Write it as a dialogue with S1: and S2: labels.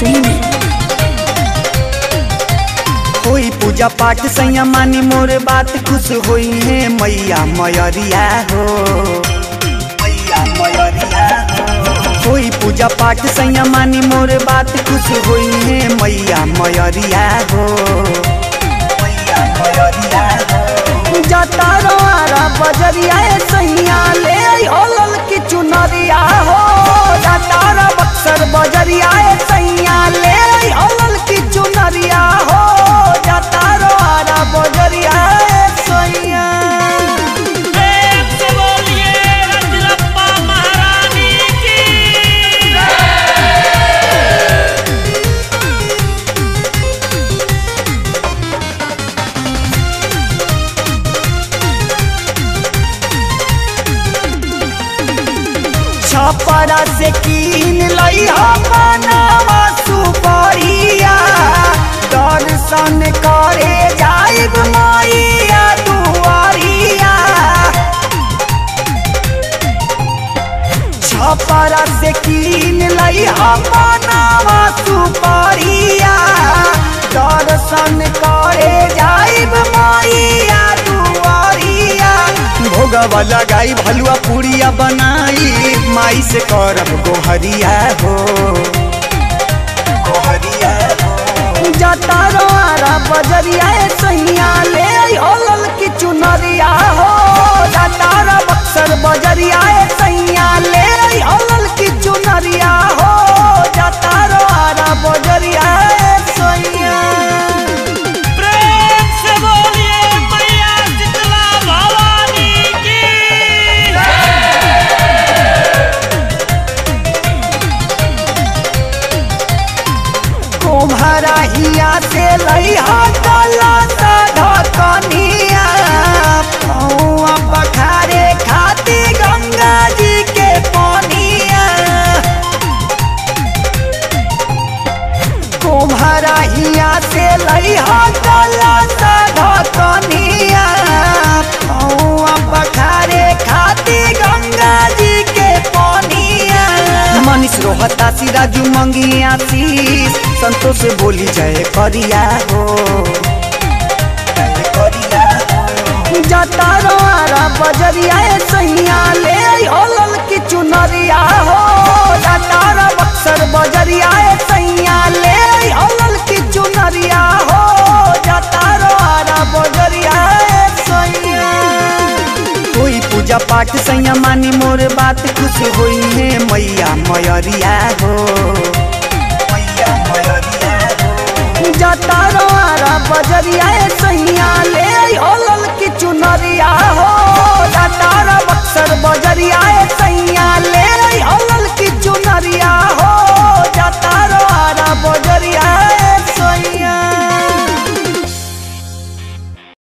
S1: सोनी
S2: होई पूजा पाठ सैया मानी मोर बात खुश होई है मैया मयरिया हो मैया मयरिया हो होई पूजा पाठ सैया मानी मोर बात खुश होई है मैया मयरिया हो मैया मयरिया हो जाता रोआरा बजरिया ए सैया ले आई होलल की चुनरिया हो जाता रो बक्सर बजरिया ए सैया ले आई होलल की चुनरिया हो जाता रोआरा बजरिया ए सैया
S3: प्रेम से बोलिए रजरप्पा महारानी की
S2: छपरा से कीन लई बनावा सुपरिया दर्शन करे जाइब मैया दुआरिया छपरा से कीन लई बनावा सुपरिया दर्शन करे जाइब मैया दुआरिया भोगवा लगाई भलुआ पूड़िया बनाई माई से करब गोहरिया हो गोहरिया हो जाता रोआरा बजरिया ए सैया ले आई होलल की चुनरिया हो जाता रो बक्सर बजरिया ए सैया ले आई होलल की चुनरिया हो जाता रोआरा बजरिया ए सैया
S3: प्रेम से बोलिए मैया शीतला भवानी की
S2: कुम्हारा हिया से लइहा काला साधा कनिया पौआ पखारे खाती गंगा जी के पानिया कुम्हारा हिया से लइहा काला साधा कनिया पौआ पखारे खाती गंगा जी के पानिया मनीष रोहता सिराजू मंगी आशीष संतोष बोली जय करिया हो जय करिया हो। जाता रोआरा बजरिया ए सैया ले आई होलल की चुनरिया हो जाता रो बक्सर बजरिया ए सैया ले आई होलल की चुनरिया हो जाता रोआरा बजरिया ए सैया कोई पूजा पाठ सैया मानी मोर बात खुश होई है मैया मयरिया हो मैया मयरिया हो जाता रोआरा बजरिया ए सैया ले आई होलल की चुनरिया हो जाता रो बक्सर बजरिया ए सैया